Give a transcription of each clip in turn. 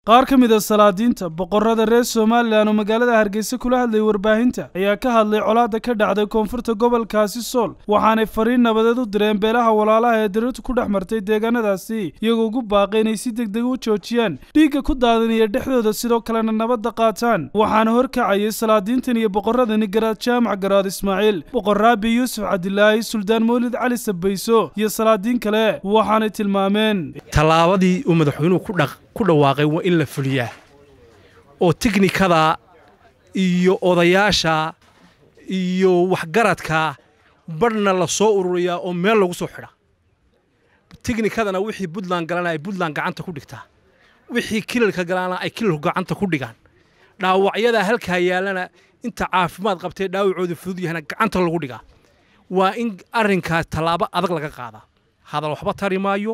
qaar ka mid a salaadiinta boqorada reer somalilan oo magaalada hargeysa kula hadlayay warbaahinta ayaa ka hadlay colaadda ka dhacday koonfurta gobolkaasi sool waxaanay fariin nabadeed u direen beelaha walaalaha ee dirirtu ku dhex martay deegaanadaasi iyagoo ugu baaqay inay si deg deg u joojiyaan dhiigga ku daadanaya dhexdooda sidoo kalena nabadda qaataan waxaana horkacayay salaadiintan iyo boqoradani garaad jaamac garaad ismaaciil boqor raabi yuusuf cabdilaahi suldaan mawlid cali sabayso iyo salaadiin kale waxaanay tilmaameen tallaabadii uu madaxweynuhu ku dhawaaqay waa in la fuliyaa oo tiknikada iyo odayaasha iyo waxgaradka badhna la soo ururiyaa oo meel lagu soo xidha tiknikadana wixii buntland galana ay buntland gacanta ku dhigtaa wixii kilalka galana ay kilalku gacanta ku dhigaan dhaawacyadaa halkaa yaallana inta caafimaad qabtee dhaawacooda fudud yahana gacanta lagu dhigaa waa in arrinkaas tallaabo adag laga qaadaa hadal waxba tari maayo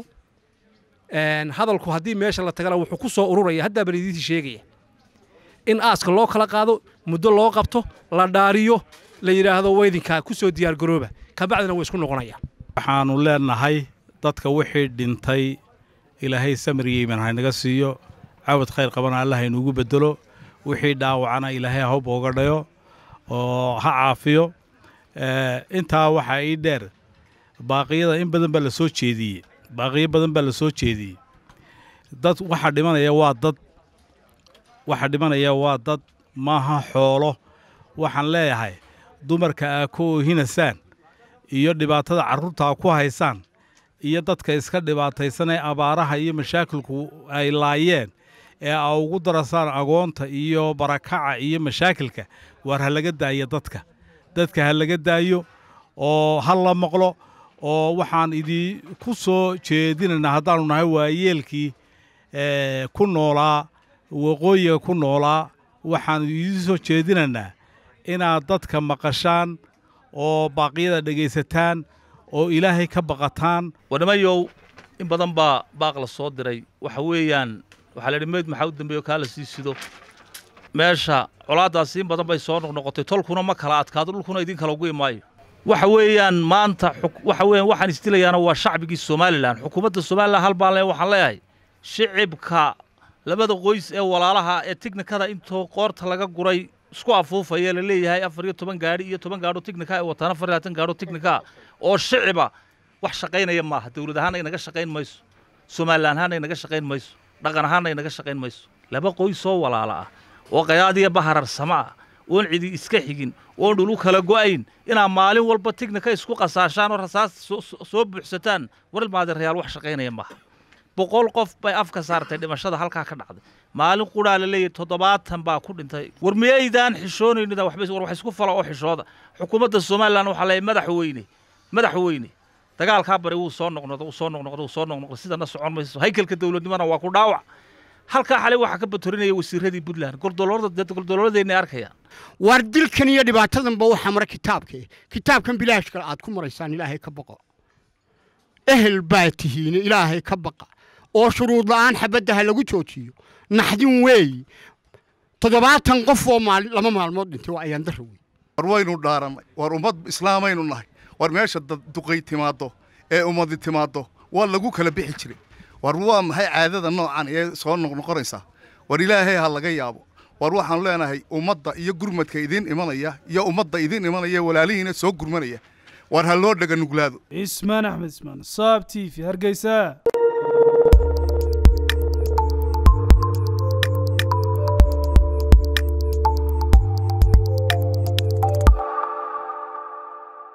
hadalku haddii meesha la tagana wuxuu ku soo ururaya haddaa balidiintii sheegaya in aaska loo kala qaado muddo loo qabto la dhaariyo la yidhaahdo weydinkaa ku soo diyaargarooba kabacdina way isku noqonayaan waxaannu leenahay dadka wixii dhintay ilaahay samiriyeyman haynaga siiyo cawad khayr qabana alla haynuugu bedelo wixii dhaawacana ilaahay ha booga dhayo oo ha caafiyo intaa waxaa ii dheer baaqiyada in badan baa la soo jeediyey baaqiyo badan baa la soo jeediyey dad waxa dhimanaya waa dad waxa dhimanaya waa dad maaha xoolo waxaan leeyahay dumarka aa ku oohinasaan iyo dhibaatada carruurtaa ku haysaan iyo dadka iska dhibaataysan ee abaaraha iyo mashaakilku ay laayeen ee aa ugu darasaan agoonta iyo barakaca iyo mashaakilka waar ha laga daayo dadka dadka ha laga daayo oo ha la maqlo oo waxaan idii ku soo jeedinaynaa haddaannu nahay waayeelkii ku noolaa waqooyiga ku noolaa waxaannu idii soo jeedinaynaa inaad dadka maqashaan oo baaqyada dhegaysataan oo ilaahay ka baqataan wadhamayow in badan baa baaq la soo diray waxa weeyaan waxaa la yidhi meyd maxaa u dambeeyo kaa la sii sido meesha colaaddaasi in badan bay soo noqnoqotay tolkuna ma kala adkaado dhulkuna idin kala ugu imaayo waxa weeyaan maanta waxa weeyaan waxaan isdilayaana waa shacbigii somalilan xukuumadda somalilan hal baan le waxaan leeyahay shicibka labada qoys ee walaalaha ee tiknikada intoo qoorta laga guray isku afuufaya la leeyahay afar iyo toban gaadhi iyo toban gaadho tiknika ee wataan afar iyo labaatan gaadho tiknika oo shiciba wax shaqaynaya maaha dawlad ahaana inaga shaqayn mayso somalilan ahaana inaga shaqayn mayso dhaqan ahaana inaga shaqayn mayso laba qoys oo walaala ah oo qayaadiya bahararsamo ah oon cidi iska xigin oon dhulu kala go'ayn inaa maalin walba tiknika isku qasaashaan oo rasaas soo buuxsataan war maadeerayaal wax shaqaynaya maaha boqol qof bay afka saartay dhimashada halkaa ka dhacday maalin qudhaa la leeyahy toddobaatan baa ku dhintay war miyaydaan xishoonaynin war wax isku fala oo xishooda xukuumadda somalilan waxaa leeyahay madaxweyne madaxweyne dagaalkaa bari wuu soo noqnoqdo wuu soo noqnoqdo wuu soo noqnoqdo sidana socon mayso haykalka dawladnimana waa ku dhaawac halkaa xalay waxaa ka batorinaya wasiiradii puntland goldolooladeenna arkayaan waar dilkan iyo dhibaatadanba waxaa mara kitaabkee kitaabkan bilaashkale aad ku maraysaan ilaahay ka baqo ehel baa tihiine ilaahay ka baqa oo shuruud la'aan xabadda ha lagu joojiyo naxdin weeyi toddobaatan qof oo lama maalmood dhintay waa ayaan darra wey war waynu dhaarannay war ummad islaamaynu nahay war meesha duqay timaaddo ee ummadi timaaddo waa lagu kala bixi jiray war waa maxay caadada noocan ee soo noqnoqonaysaa war ilaahay ha laga yaabo war waxaanu leenahay ummadda iyo gurmadka idiin imanaya iyo ummadda idiin imanaya walaalihiina soo gurmanaya war ha loo dhaga nuglaado cismaan axmed ismaan saab t v hargeysa